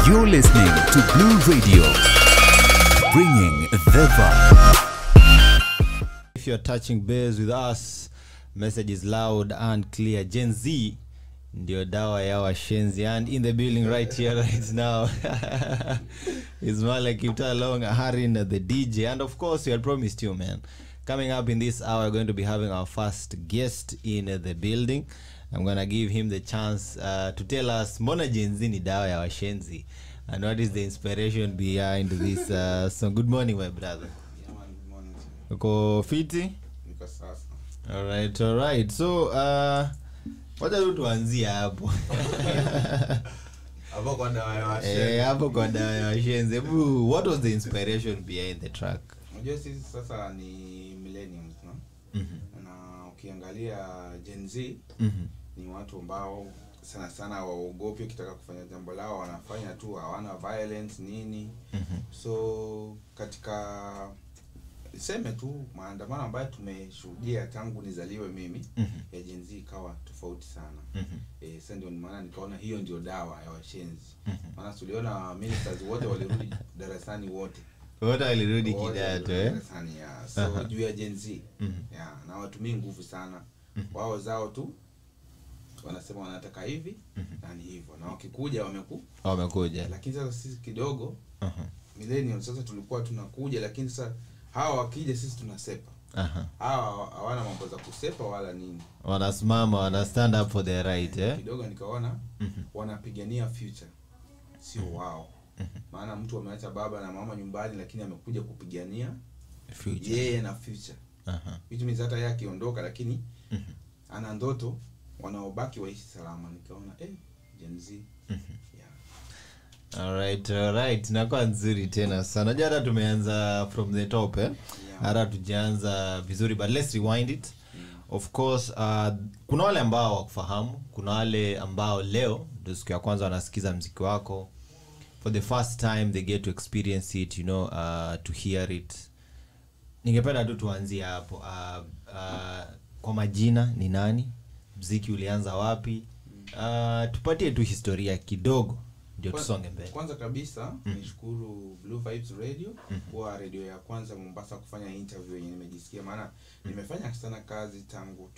You're listening to Blue Radio, bringing the vibe. If you're touching base with us, message is loud and clear. Gen Z ndio dawa ya washenzi and in the building right here right now is Malek Kiptalong, Harin the DJ and of course we had promised you man. Coming up in this hour we're going to be having our first guest in the building. I'm gonna give him the chance uh, to tell us mbona Gen Z ni dawa ya washenzi and what is the inspiration behind this uh, song. Good morning my brother. Uko fiti? niko sasa alright alright so uh, wacha tu tuanzie hapo hapo kwa dawa ya washe Eh, hapo kwa dawa ya washenzi hebu what was the inspiration behind the track unajua sisi sasa ni millenniums no? Mhm, na ukiangalia Gen Z mhm, ni watu ambao sana sana waogopi ukitaka kufanya jambo lao wanafanya tu hawana violence nini mhm, so katika seme tu maandamano ambayo tumeshuhudia tangu nizaliwe mimi mhm, ya Gen Z ikawa tofauti sana mhm, e, sasa ndio maana nikaona hiyo ndio dawa ya washenzi mhm. maana tuliona ministers wote walirudi darasani wote wote walirudi Wote kidato walirudi eh? darasani ya so Aha. juu ya Gen Z Mhm, ya na watumii nguvu sana Mhm. wao zao tu wanasema wanataka hivi mhm. na ni hivyo na wakikuja wameku wamekuja lakini sasa sisi kidogo Aha, millennium sasa tulikuwa tunakuja lakini sasa hawa wakija sisi tunasepa aha. hawa hawana mambo za kusepa wala nini wanasimama wana stand up for their right eh? kidogo nikaona Mhm, wanapigania future sio wao maana mtu ameacha baba na mama nyumbani lakini amekuja kupigania future. yeye na future Aha, which means hata yeye akiondoka lakini mhm, ana ndoto wanaobaki waishi salama nikaona eh, Gen Z mhm. yeah. alright alright inakuwa nzuri tena sana najua hata tumeanza from the top eh? Yeah. hata tujaanza vizuri but let's rewind it Mm. of course uh, kuna wale ambao wakufahamu kuna wale ambao leo ndio siku ya kwanza wanasikiza mziki wako for the first time they get to experience it you know uh, to hear it ningependa tu tuanzie hapo uh, uh, kwa majina ni nani mziki ulianza wapi uh, tupatie tu historia kidogo ndio Kwa- tusonge mbele kwanza kabisa nishukuru Blue Vibes Radio kuwa redio ya kwanza Mombasa kufanya interview yenye nimejisikia maana nimefanya sana kazi tangu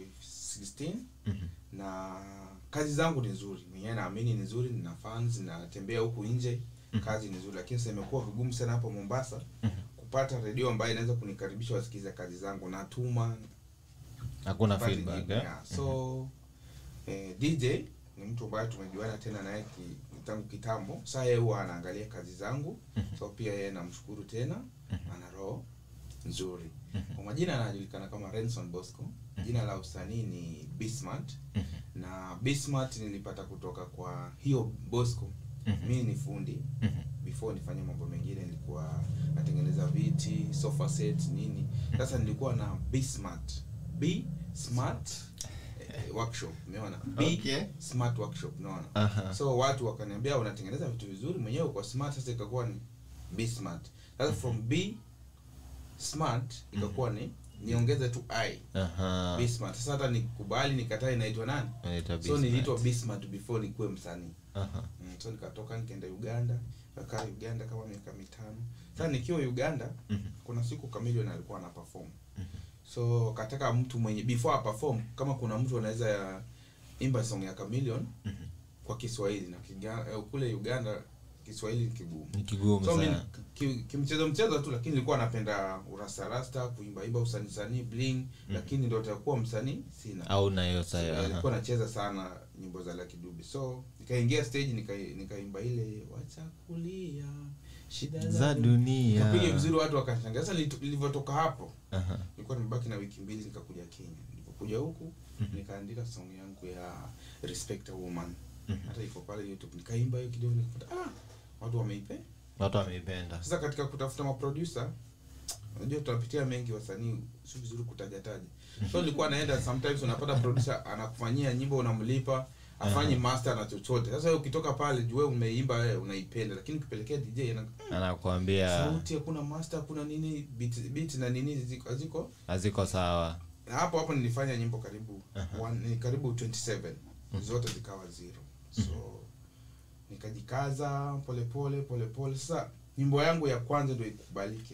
2016 Mhm. na kazi zangu ni nzuri mwenyewe naamini ni nzuri nina fans natembea huku nje kazi ni nzuri lakini sasa imekuwa vigumu sana hapo Mombasa kupata redio ambayo inaweza kunikaribisha wasikize kazi zangu natuma hakuna Pate feedback jibu, eh? yeah. so eh, dj ni mtu ambaye tumejuana tena naye ki- tangu kitambo saa yeye huwa anaangalia kazi zangu so pia yeye namshukuru tena ana roho nzuri kwa majina anajulikana kama renson bosco jina la usanii ni bismart na bismart nilipata kutoka kwa hiyo bosco mi ni fundi before nifanye mambo mengine nilikuwa natengeneza viti sofa set nini sasa nilikuwa na bismart b smart eh, workshop umeona b Okay. smart workshop unaona Aha. so watu wakaniambia unatengeneza vitu vizuri mwenyewe uko smart sasa ikakuwa ni b smart sasa from b smart ikakuwa ni niongeze tu i Aha. b smart sasa hata nikubali nikataa inaitwa nani Inaitwa so Bismart. niliitwa b smart before nikuwe msanii Aha. Mm, so nikatoka nikaenda uganda kakaa uganda kama miaka mitano sasa nikiwa uganda Mhm. kuna siku Chameleon alikuwa ana perform so kataka mtu mwenye before a perform kama kuna mtu anaweza ya imba song ya Chameleon kwa Kiswahili na kiga, eh, kule Uganda Kiswahili ni kigumu ni kigumu so mimi sana ki- kimchezo mchezo tu lakini nilikuwa napenda urasta rasta kuimba imba usanii sanii bling lakini ndio utakuwa msanii sina au nayo So, sayo alikuwa nacheza sana nyimbo za Lucky Dube so nikaingia stage nika- nikaimba ile wacha kulia shida za dunia Nikapiga vizuri watu wakashangaa sasa nilito- nilivyotoka hapo Aha. nilikuwa nimebaki na wiki mbili nikakuja Kenya nilipokuja huku nikaandika song yangu ya respect a woman hata iko pale YouTube nikaimba hiyo kidogo nikapata ah watu wameipe watu wameipenda sasa katika kutafuta maproducer unajua tunapitia mengi wasanii si vizuri kutaja taja so nilikuwa naenda sometimes unapata producer anakufanyia nyimbo unamlipa afanyi master na chochote sasa wewe ukitoka pale juu wewe umeimba wewe unaipenda lakini ukipelekea DJ ana anakuambia sauti hakuna master hakuna nini beat, beat na nini ziko haziko haziko sawa na hapo hapo nilifanya nyimbo karibu Aha. one, ni karibu 27 zote zikawa zero so nikajikaza polepole polepole sasa nyimbo yangu ya kwanza ndio ikubalike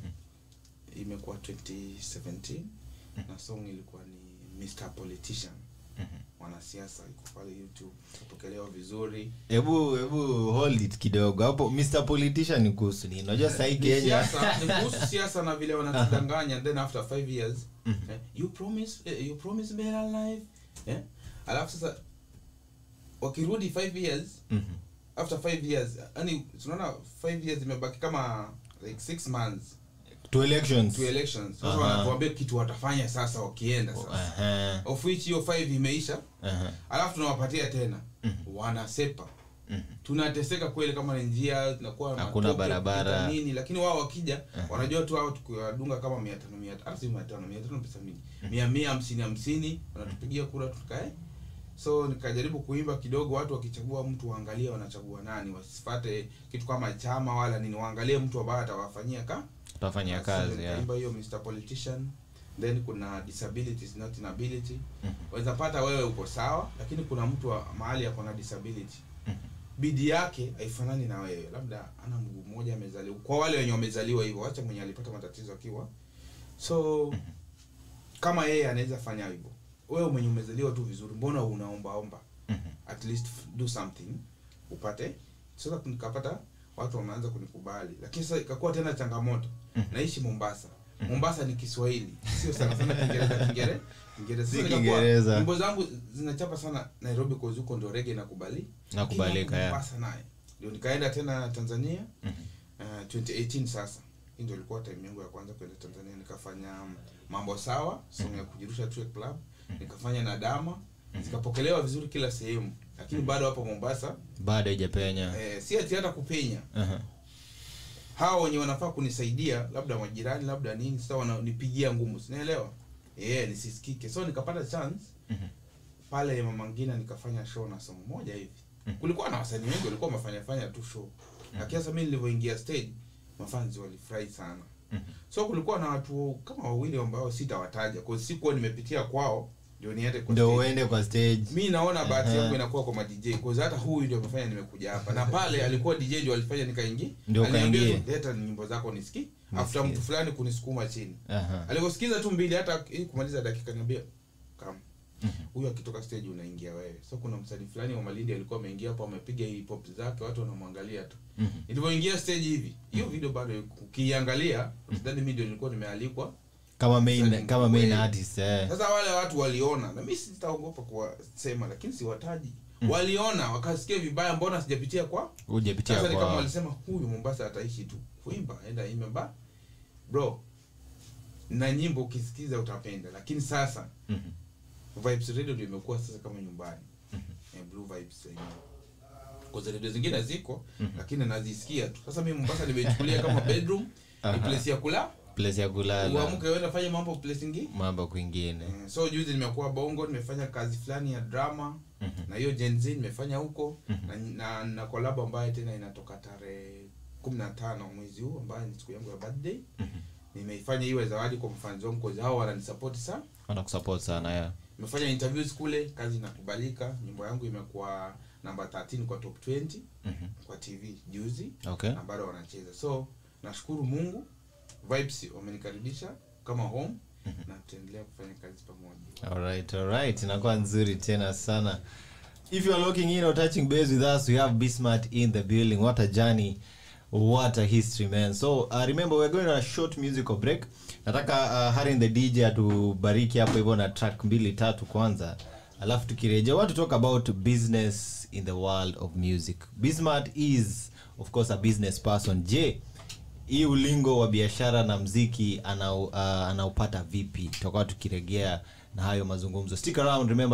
imekuwa 2017 na song ilikuwa ni Mr Politician mwanasiasa iko pale youtube kapokelewa vizuri hebu hebu hold it kidogo hapo mr politician ni kuhusu nini unajua sahii Ni kenya siasa ni kuhusu siasa na vile wanatudanganya then after five years eh, you promise eh, you promise better life eh? alafu sasa wakirudi five years Mhm. after five years yani tunaona five years imebaki kama like six months to elections to elections sasa Aha. wanatuambia kitu watafanya sasa wakienda sasa Aha, of which hiyo five imeisha aha. alafu tunawapatia tena wanasepa tunateseka kweli kama ni njia tunakuwa na Hakuna matope, barabara. kupita nini lakini wao wakija wanajua tu hao tukiwadunga kama mia tano mia hata si mia tano mia tano pesa mingi mia mia hamsini hamsini wanatupigia kura tukae so nikajaribu kuimba kidogo watu wakichagua mtu waangalie wanachagua nani wasifate kitu kama chama wala nini waangalie mtu ambaye atawafanyia ka tutafanya Basi kazi yeah. nikaimba hiyo Mr Politician then kuna disability is not inability waweza pata wewe uko sawa lakini kuna mtu wa mahali ako na disability bidii yake haifanani na wewe labda ana mguu mmoja amezaliwa kwa wale wenye wamezaliwa hivyo wacha mwenye alipata matatizo akiwa so kama yeye anaweza fanya hivyo wewe mwenye umezaliwa tu vizuri mbona unaombaomba at least f- do something upate sasa nikapata watu wameanza kunikubali lakini sasa ikakuwa tena changamoto naishi mombasa mombasa ni kiswahili sio sana sana kiingereza kiingereza kiingereza Si Sasa nikakuwa, Kiingereza. nyimbo zangu zinachapa sana nairobi kwa huko ndo rege nakubali Nakubalika, Lakini yeah. mombasa naye ndio nikaenda tena tanzania uh, 2018 sasa hii ndio ilikuwa time yangu ya kwanza kwenda tanzania nikafanya um, mambo sawa song ya kujirusha tu club nikafanya na dama zikapokelewa vizuri kila sehemu lakini bado hapo mombasa bado haijapenya eh, si ati hata kupenya Aha. hawa wenye wanafaa kunisaidia labda majirani labda nini sasa wananipigia ngumu sinaelewa yeah, nisisikike so nikapata chance Mhm. pale mama ngina nikafanya show na somo moja hivi kulikuwa na wasanii wengi walikuwa wamefanya fanya tu show lakini sasa mimi nilivyoingia stage mafanzi walifurahi sana so kulikuwa na watu kama wawili ambao sitawataja kwa sikuwa nimepitia kwao ndio niende kwa ndio stage uende kwa stage mi naona bahati Aha. yangu inakuwa kwa madj cause hata huyu ndio amefanya nimekuja hapa na pale alikuwa dj ndio alifanya nikaingia Ndio Aliniambia ukaingie. tu, leta nyimbo zako nisiki after Nisikie. mtu fulani kunisukuma chini Aha. alivyosikiza tu mbili hata ili kumaliza dakika niambia kam huyu akitoka stage unaingia wewe so kuna msanii fulani wa malindi alikuwa ameingia hapo amepiga hii pop zake watu wanamwangalia tu Mhm. nilivyoingia stage hivi hiyo video bado ukiiangalia sidhani mimi ndio nilikuwa nimealikwa kama main Msanii kama main kweli. artist eh. sasa wale watu waliona na mi sitaogopa kuwasema lakini siwataji waliona wakasikia vibaya mbona sijapitia kwa hujapitia sasa ni kama kwa walisema huyu mombasa ataishi tu kuimba enda imbe ba bro na nyimbo ukisikiza utapenda lakini sasa Mhm. vibes radio ndio imekuwa sasa kama nyumbani eh, blue vibes yenyewe kwa sababu radio zingine ziko lakini nazisikia tu sasa mimi mombasa nimeichukulia kama bedroom ni Aha. place ya kula place ya kulala uamke uende fanye mambo place ingine mambo kwingine Eh, so juzi nimekuwa bongo nimefanya kazi fulani ya drama na hiyo Gen Z nimefanya huko na, na, na collab ambayo tena inatoka tarehe kumi na tano mwezi huu ambayo ni siku yangu ya birthday nimeifanya iwe zawadi kwa mfans wangu cause hao wananisupport sana wanakusupport sana yeah. nimefanya interviews kule kazi inakubalika nyimbo yangu imekuwa namba 13 kwa top 20 Mhm. kwa tv juzi okay na bado wanacheza so nashukuru mungu vibes wamenikaribisha kama home na tutaendelea kufanya kazi pamoja alright alright inakuwa nzuri tena sana if you are looking in or touching base with us we have bismart in the building what a journey what a history man so uh, remember we're going on a short musical break nataka uh, harin the dj atubariki hapo hivyo na track mbili tatu kwanza alafu tukirejea want to talk about business in the world of music bismart is of course a business person je hii ulingo wa biashara na mziki anau, uh, anaupata vipi tutakuwa tukiregea na hayo mazungumzo stick around remember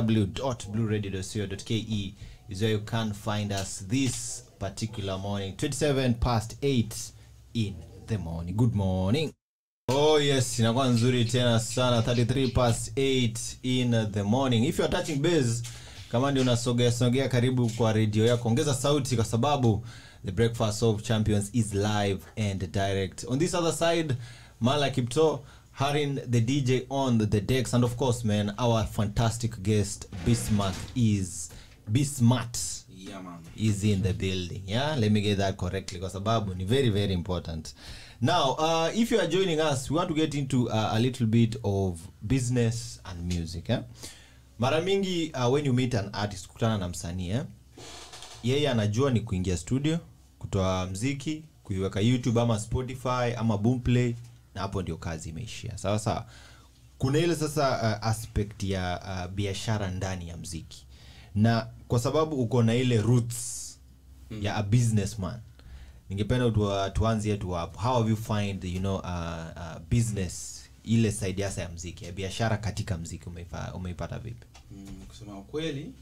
www.blueradio.co.ke is where you can find us this particular morning 27 past 8 in the morning good morning oh yes inakuwa nzuri tena sana 33 past 8 in the morning if you are touching base kama ndio unasogea sogea karibu kwa redio yako ongeza sauti kwa sababu the breakfast of champions is live and direct on this other side mala kipto harin the dj on the decks and of course man our fantastic guest bismarck is bismart yeah, man. is in the building yeah let me get that correctly kwa sababu ni very very important now uh, if you are joining us we want to get into uh, a little bit of business and music eh? mara mingi uh, when you meet an artist kutana na msanii eh? yeye anajua ni kuingia studio kutoa mziki kuiweka youtube ama spotify ama boomplay na hapo ndio kazi imeishia sawa sawa kuna ile sasa uh, aspect ya uh, biashara ndani ya mziki na kwa sababu uko na ile roots mm. ya a businessman ningependa tuwa- tuanzie tu hapo how have you find you know uh, uh, business ile side hasa ya mziki ya biashara katika mziki umeipa- umeipata vipi Mm, kusema ukweli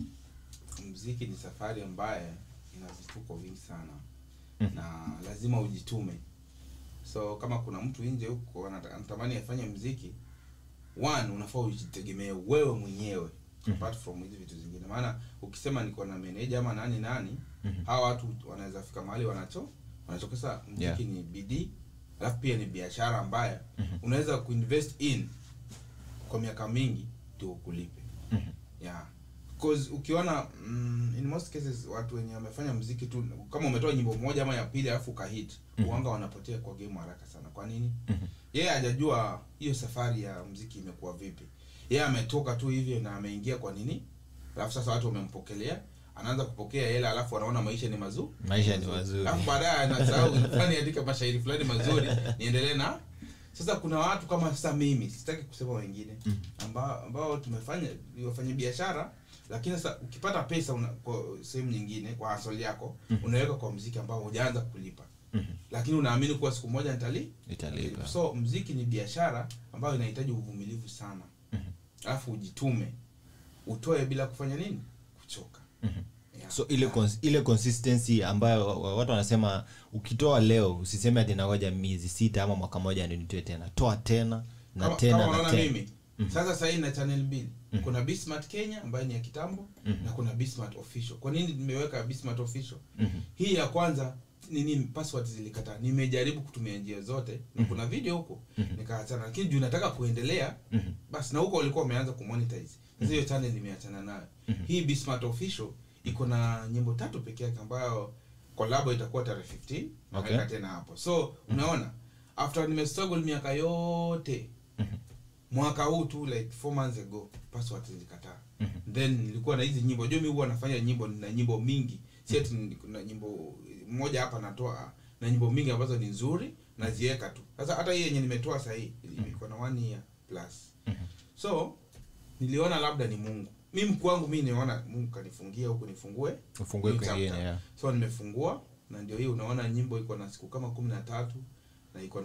mziki ni safari ambaye ina vituko vingi sana na lazima ujitume so kama kuna mtu nje huko anata- anatamani afanye mziki one unafaa ujitegemee wewe mwenyewe apart from hizi vitu zingine maana ukisema niko na meneja ama nani nani hawa watu wanaweza fika mahali wanacho wanachokosa mziki Yeah. ni bidii alafu pia ni biashara ambayo unaweza kuinvest in kwa miaka mingi ndio ukulipe yeah cause ukiona mm, in most cases watu wenye wamefanya mziki tu kama umetoa nyimbo moja ama ya pili alafu ukahit uanga wanapotea kwa game haraka sana kwa nini yeye hajajua hiyo safari ya mziki imekuwa vipi yeye ametoka tu hivyo na ameingia kwa nini alafu sasa watu wamempokelea anaanza kupokea hela alafu anaona maisha ni mazuri Maisha ni mazuri. alafu baadaye anasahau nilikuwa niandike mashairi fulani mazuri niendelee na sasa kuna watu kama sasa mimi sitaki kusema wengine ambao ambao tumefanya wafanya biashara lakini sasa ukipata pesa una, kwa sehemu nyingine kwa hasoli yako unaweka kwa mziki ambao hujaanza kulipa lakini unaamini kuwa siku moja nitali Italipa. so mziki ni biashara ambayo inahitaji uvumilivu sana alafu ujitume utoe bila kufanya nini kuchoka yeah. so ile Yeah. cons- ile consistency ambayo wa- wa- watu wanasema ukitoa leo usiseme ati nangoja miezi sita ama mwaka moja ndio nitoe tena toa tena na kama, tena kama na unaona tena mimi sasa sahii na channel mbili kuna Bismart Kenya ambayo ni ya kitambo na kuna Bismart official kwa nini nimeweka Bismart official hii ya kwanza nini password zilikataa nimejaribu kutumia njia zote na kuna video huko nikaachana lakini juu nataka kuendelea basi na huko walikuwa wameanza kumonetize sasa hiyo channel nimeachana nayo hii Bismart official iko na nyimbo tatu peke yake ambayo kolabo itakuwa tarehe 15 Okay. naweka tena hapo so unaona after nimestruggle miaka yote mwaka huu tu like four months ago password zilikataa then nilikuwa na hizi nyimbo jo mi huwa nafanya nyimbo na nyimbo mingi si ati ni- na nyimbo moja hapa natoa na nyimbo mingi ambazo ni nzuri naziweka tu sasa hata hii yenye nimetoa sahii iko na one year plus so niliona labda ni mungu mi mkuu wangu mi niona mungu kanifungia huku nifungue Ufungue new kwingine, chapter. yeah. so nimefungua na ndio hii unaona nyimbo iko na siku kama kumi na tatu na iko na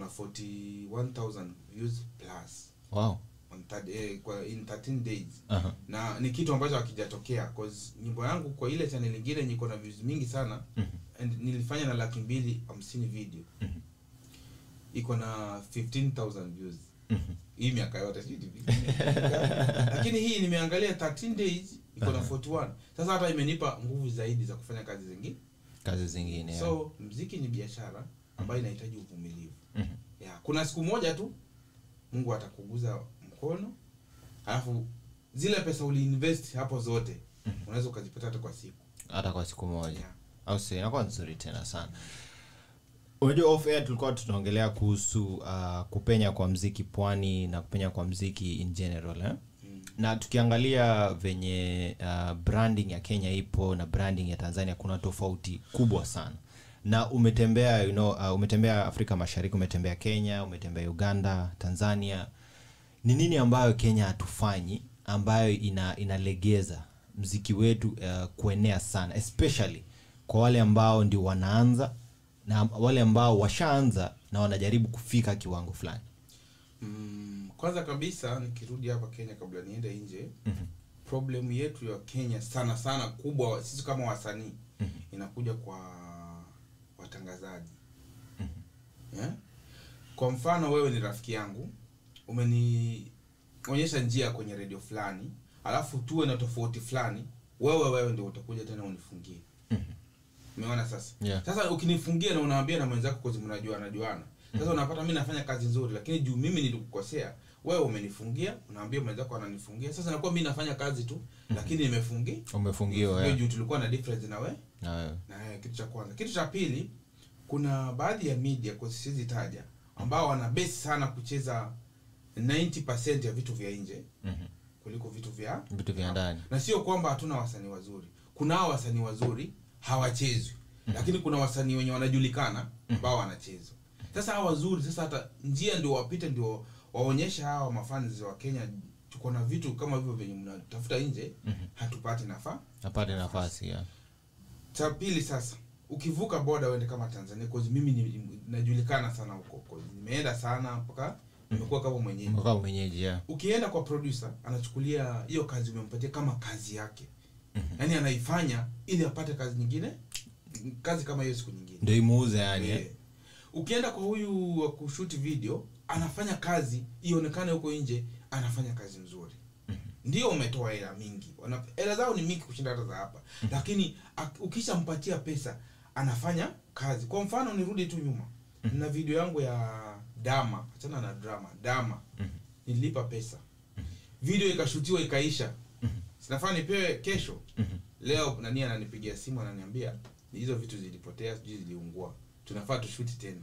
41000 views plus wow on third, eh, kwa in 13 days Aha. na ni kitu ambacho hakijatokea cause nyimbo yangu kwa ile channel ingine niko na views mingi sana and nilifanya na laki mbili hamsini video iko na 15000 views hii miaka yote sijui ni vipi. lakini hii nimeangalia 13 days iko na 41 sasa hata imenipa nguvu zaidi za kufanya kazi zingine kazi zingine yeah. so mziki ni biashara ambayo inahitaji uvumilivu yeah. kuna siku moja tu mungu atakuguza mkono alafu zile pesa uliinvest hapo zote unaweza ukazipata hata kwa siku hata kwa siku moja Yeah. au si inakuwa nzuri tena sana unajua off air tulikuwa tunaongelea kuhusu uh, kupenya kwa mziki pwani na kupenya kwa mziki in general eh? Mm. na tukiangalia venye uh, branding ya kenya ipo na branding ya tanzania kuna tofauti kubwa sana na umetembea you know, uh, umetembea afrika mashariki umetembea kenya umetembea uganda tanzania ni nini ambayo kenya hatufanyi ambayo ina inalegeza mziki wetu uh, kuenea sana especially kwa wale ambao ndio wanaanza na wale ambao washaanza na wanajaribu kufika kiwango fulani Mm, kwanza kabisa nikirudi hapa kenya kabla niende nje problem yetu ya kenya sana sana kubwa sisi kama wasanii inakuja kwa watangazaji yeah? kwa mfano wewe ni rafiki yangu umenionyesha njia kwenye redio fulani alafu tuwe na tofauti fulani wewe wewe ndio utakuja tena unifungie umeona sasa Yeah. sasa ukinifungia na unaambia na mwenzako kozi mnajua najuana sasa unapata mi nafanya kazi nzuri lakini juu mimi nilikukosea wewe umenifungia unaambia mwenzako ananifungia sasa nakuwa mi nafanya kazi tu lakini nimefungi umefungiwa Hiyo yeah. juu tulikuwa na difference na we Na wewe. na wewe, kitu cha kwanza kitu cha pili kuna baadhi ya media kwa siwezi taja ambao wana base sana kucheza 90% ya vitu vya nje Mhm. kuliko vitu vya vitu vya ndani na sio kwamba hatuna wasanii wazuri kunao wasanii wazuri hawachezwi lakini kuna wasanii wenye wanajulikana ambao wanachezwa sasa hawa wazuri sasa hata njia ndio wapite ndio waonyeshe hawa mafans wa kenya tuko na vitu kama hivyo venye mnatafuta nje hatupati nafaa apate nafasi yeah. cha pili sasa ukivuka boda uende kama tanzania cause mimi ni, najulikana sana huko cause nimeenda sana mpaka nimekuwa kama mwenyeji Mkaa mwenyeji yeah. ukienda kwa producer anachukulia hiyo kazi umempatia kama kazi yake yaani anaifanya ili apate kazi nyingine kazi kama hiyo siku nyingine ndio imuuze yani Eh. eh? ukienda kwa huyu wa kushuti video anafanya kazi ionekane huko nje anafanya kazi nzuri ndio umetoa hela mingi Wana- hela zao ni mingi kushinda hata za hapa lakini ak- ukishampatia pesa anafanya kazi kwa mfano nirudi tu nyuma na video yangu ya dama achana na drama dama nilipa pesa video ikashutiwa ikaisha sinafaa nipewe kesho leo nani ananipigia simu ananiambia hizo vitu zilipotea sijui ziliungua tunafaa tushuti tena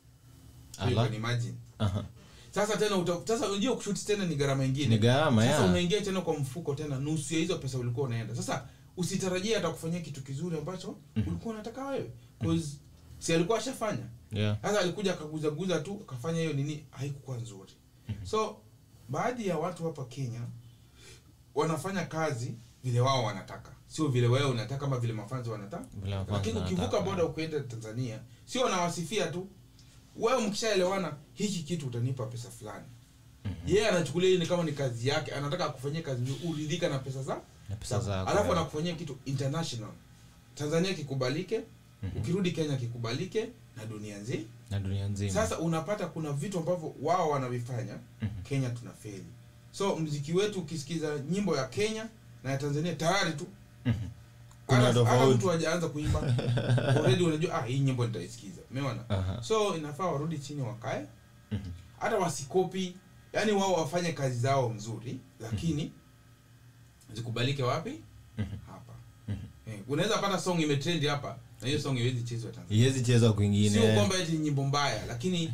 So you Ala. can imagine Aha. sasa tena uta, sasa unajua kushuti tena ni gharama ingine Ni gharama, sasa yeah. unaingia tena kwa mfuko tena nusu ya hizo pesa ulikuwa unaenda sasa usitarajie atakufanyia kitu kizuri ambacho ulikuwa unataka wewe cause si alikuwa ashafanya yeah. sasa alikuja akaguzaguza tu akafanya hiyo nini haikukuwa nzuri so baadhi ya watu hapa kenya wanafanya kazi vile wao wanataka sio vile wewe unataka ama vile mafanzi wanataka Vile mafanzi lakini ukivuka wanataka. boda ukienda tanzania sio wanawasifia tu wewe mkishaelewana hiki kitu utanipa pesa fulani yeye anachukulia hii ni kama ni kazi yake anataka akufanyie kazi nzuri uridhika na pesa za Na pesa zako, alafu yeah. anakufanyia kitu international tanzania kikubalike ukirudi kenya kikubalike na dunia nzima na dunia nzima sasa unapata kuna vitu ambavyo wao wanavifanya kenya tuna feli so mziki wetu ukisikiza nyimbo ya kenya na ya tanzania tayari tu Kuna hata- hata tofauti. mtu hajaanza kuimba already unajua ah hii nyimbo nitaisikiza umeona Aha. so inafaa warudi chini wakae hata wasikopi yani wao wafanye kazi zao mzuri lakini zikubalike wapi hapa eh, unaweza pata song imetrendi hapa na hiyo song iwezi chezwa tanzania iwezi chezwa kwingine sio kwamba eti ni nyimbo mbaya lakini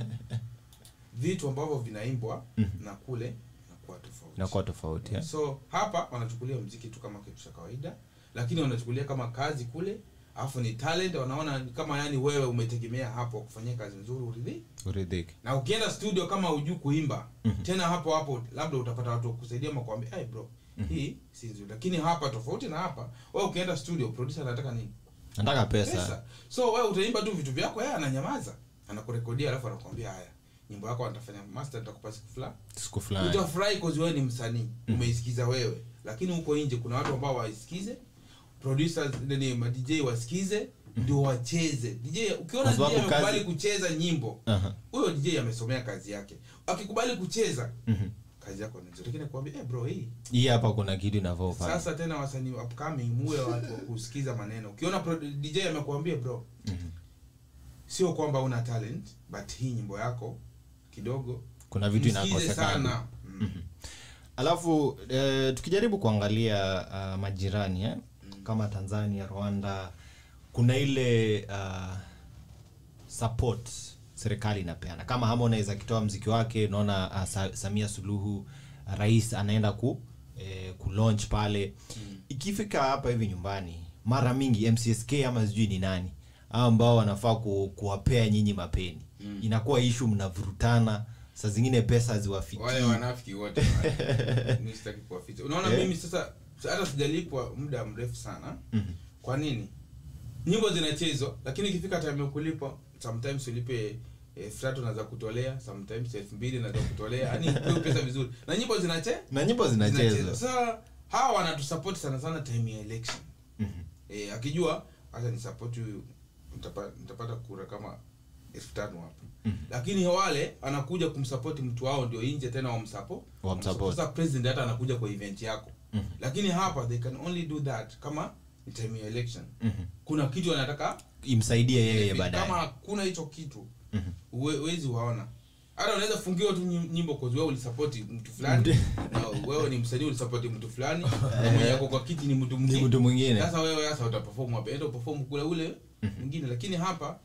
vitu ambavyo vinaimbwa na kule inakuwa tofauti inakuwa tofauti yeah. so hapa wanachukulia mziki tu kama kitu cha kawaida lakini wanachukulia kama kazi kule alafu ni talent wanaona ni kama yani wewe umetegemea hapo kufanyia kazi nzuri uridhi uridhike na ukienda studio kama hujui kuimba tena hapo hapo labda utapata watu wa kusaidia ama kuambia hey bro hii si nzuri lakini hapa tofauti na hapa wewe ukienda studio producer anataka nini nataka pesa, pesa so wewe utaimba tu vitu vyako yeye ananyamaza anakurekodia alafu anakuambia haya nyimbo yako atafanya master nitakupa siku fulani siku fulani utafurahi cause wewe ni msanii umeisikiza wewe lakini huko nje kuna watu ambao waisikize producers nini ma DJ wasikize ndio wacheze DJ ukiona Kwa DJ sababu amekubali kazi- kucheza nyimbo Aha. huyo DJ amesomea kazi yake akikubali kucheza Mhm. kazi yako ni nzuri lakini nakwambia eh bro hii hii hapa kuna kitu inafaa ufanye sasa tena wasanii upcoming muwe watu wa kusikiza maneno ukiona pro- DJ amekuambia bro sio kwamba una talent but hii nyimbo yako kidogo kuna vitu msikize inakosekana sana mm. alafu eh, tukijaribu kuangalia uh, majirani eh? kama tanzania rwanda kuna ile uh, support serikali inapeana kama harmonize akitoa mziki wake unaona uh, Sa- samia suluhu uh, rais anaenda ku eh, kulaunch pale ikifika hapa hivi nyumbani mara mingi mcsk ama sijui ni nani hao ambao wanafaa ku, kuwapea nyinyi mapeni inakuwa ishu mnavurutana saa zingine pesa haziwafikii wale wanafiki wote wale. Mimi sitaki kuwaficha unaona Eh. mimi sasa hata sijalipwa muda mrefu sana kwa nini nyimbo zinachezwa lakini ikifika time ya kulipwa sometimes ulipe elfu tatu naweza kutolea sometimes elfu mbili naweza kutolea yani hiyo pesa vizuri na nyimbo zinache na nyimbo zinachezwa sasa hawa wanatusupport sana sana time ya election eh, akijua hata ni support huyu nitapa- nitapata kura kama elfu tano hapa lakini wale anakuja kumsupport mtu wao ndio nje tena wamsupport Wamsupport. sasa president hata anakuja kwa event yako lakini hapa they can only do that kama ni time ya election kuna kitu anataka imsaidie yeye baadaye kama kuna hicho kitu uwe- huwezi waona hata unaweza fungiwa tu nyim- nyimbo kwa wewe ulisapoti mtu fulani na wewe ni msanii ulisapoti mtu fulani na mwenye yako kwa kiti ni mtu ni mwingine mtu mwingine sasa wewe sasa utaperform hapa enda uperform kule ule mwingine lakini hapa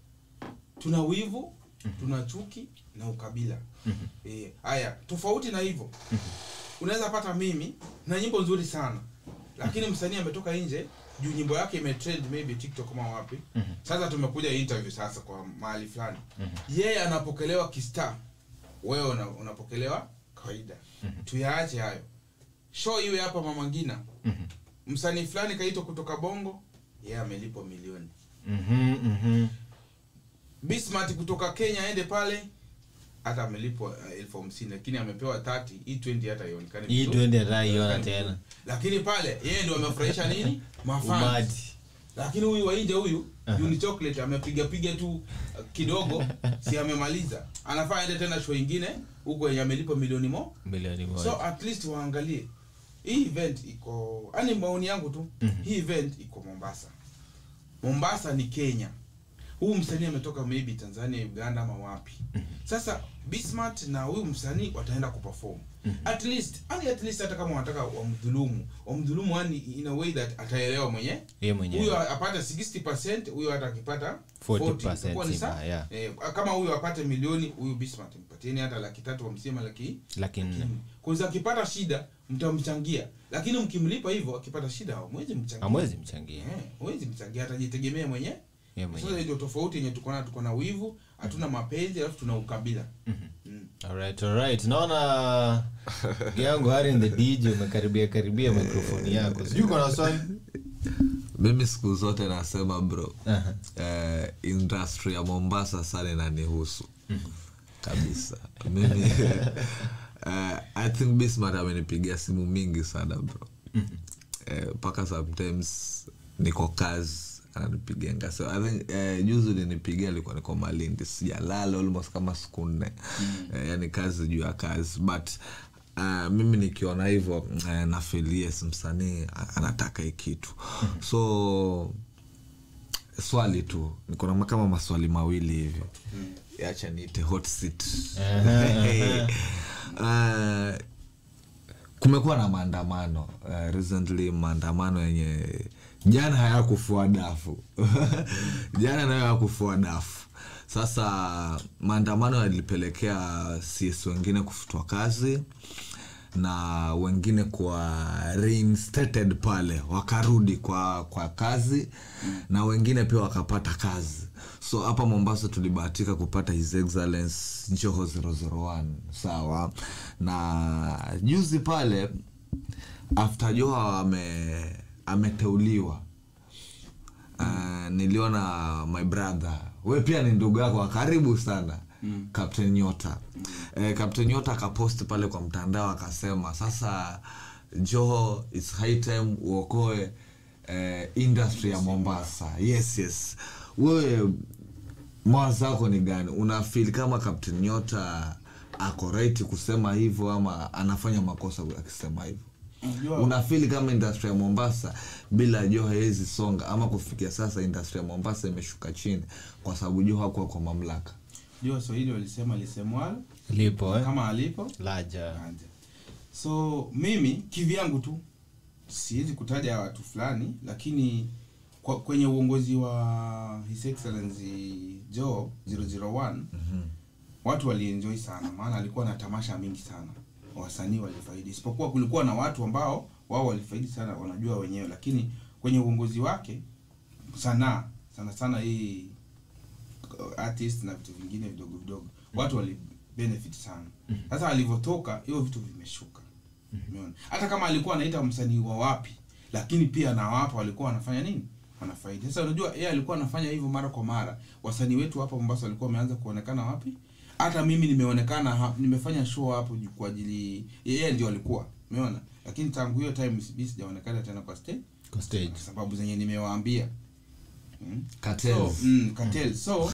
tuna wivu tuna chuki na ukabila eh haya tofauti na hivyo unaweza pata mimi na nyimbo nzuri sana lakini msanii ametoka nje juu nyimbo yake imetrend maybe tiktok kama wapi sasa tumekuja interview sasa kwa mahali fulani yeye anapokelewa kistar wewe una, unapokelewa kawaida tuyaache hayo show iwe hapa mama ngina msanii fulani kaitwa kutoka bongo yeye amelipwa milioni Mhm, mhm. bismart kutoka kenya aende pale hata amelipwa uh, elfu hamsini lakini amepewa 30 hii 20 hata ionekane hii vizuri. twende ataiona Ionekane tena vizuri. lakini pale yeye ndio amefurahisha nini mafans umati lakini huyu wainje huyu Aha. Juni chocolate amepiga piga tu uh, kidogo si amemaliza anafaa aende tena show ingine huko yenye amelipa milioni mo milioni moja so at least waangalie hii event iko yani maoni yangu tu Mhm. hii event iko mombasa mombasa ni kenya huu msanii ametoka maybe tanzania uganda ama wapi sasa bismart na huyu msanii wataenda kuperform at least yani at least hata kama wanataka wamdhulumu wamdhulumu yani in a way that ataelewa mwenye Yeye mwenyewe. huyo apate 60 huyo hata akipata 40% itakuwa ni sima, sawa. yeah. eh, kama huyo apate milioni huyu bismart mpatieni hata laki tatu wamsema laki laki nne kwanza akipata shida mtamchangia lakini mkimlipa hivyo akipata shida hamwezi mchangia amwezi mchangia Eh, huwezi mchangia atajitegemea mwenye Yeye sasa mwenyewe. ndio tofauti yenye tuko nayo tuko na wivu hatuna mapenzi alafu tuna ukabila mm. Alright, alright. naona ndugu yangu hari in the dj umekaribia karibia mikrofoni yako sijui uko na swali mimi siku zote nasema bro Aha. eh, industry ya mombasa sana inanihusu kabisa mimi eh, i think bismart amenipigia simu mingi sana bro Eh, mpaka sometimes niko kazi ananipigenga so i think eh, juzi ulinipigia alikuwa niko malindi sijalala almost kama siku nne eh, yani kazi juu ya kazi but Uh, mimi nikiona hivyo uh, na feel yes msanii a- anataka hii kitu so swali tu niko na kama maswali mawili hivi acha niite hot seat uh, kumekuwa na maandamano uh, recently maandamano yenye jana hayakufua dafu jana nayo hayakufua dafu sasa maandamano yalipelekea cs wengine kufutwa kazi na wengine kuwa reinstated pale wakarudi kwa kwa kazi na wengine pia wakapata kazi so hapa mombasa tulibahatika kupata his excellence joho 001 sawa na juzi pale after joho ame ameteuliwa uh, niliona my brother we pia ni ndugu yako wa karibu sana mm. captain nyota eh, captain nyota akapost pale kwa mtandao akasema sasa joho its high time uokoe eh, industry ya mombasa yes yes wewe mawazo yako ni gani unafil kama captain nyota ako right kusema hivyo ama anafanya makosa akisema hivyo Unajua- unafili kama industry ya mombasa bila joho hawezi songa ama kufikia sasa industry ya mombasa imeshuka chini kwa sababu joho hakuwa kwa mamlaka jua swahili walisema lisemwalo lipo eh? kama alipo laja Anje. so mimi kivyangu tu siwezi kutaja watu fulani lakini kwa, kwenye uongozi wa his excellency joe 001 watu walienjoy sana maana alikuwa na tamasha mingi sana wasanii walifaidi isipokuwa kulikuwa na watu ambao wao walifaidi sana wanajua wenyewe lakini kwenye uongozi wake sanaa sana sana hii uh, artist na vitu vingine vidogo vidogo watu wali benefit sana sasa alivyotoka hiyo vitu vimeshuka umeona hata kama alikuwa anaita msanii wa wapi lakini pia na wapo walikuwa wanafanya nini wanafaidi sasa unajua yeye alikuwa anafanya hivyo mara kwa mara wasanii wetu hapa Mombasa walikuwa wameanza kuonekana wapi hata mimi nimeonekana ha, nimefanya show hapo ju- kwa ajili yeye ndio alikuwa umeona lakini tangu hiyo time mimi sijaonekana tena kwa stage kwa stage kwa sababu zenye nimewaambia mm. Cartels. so, mm, cartel. so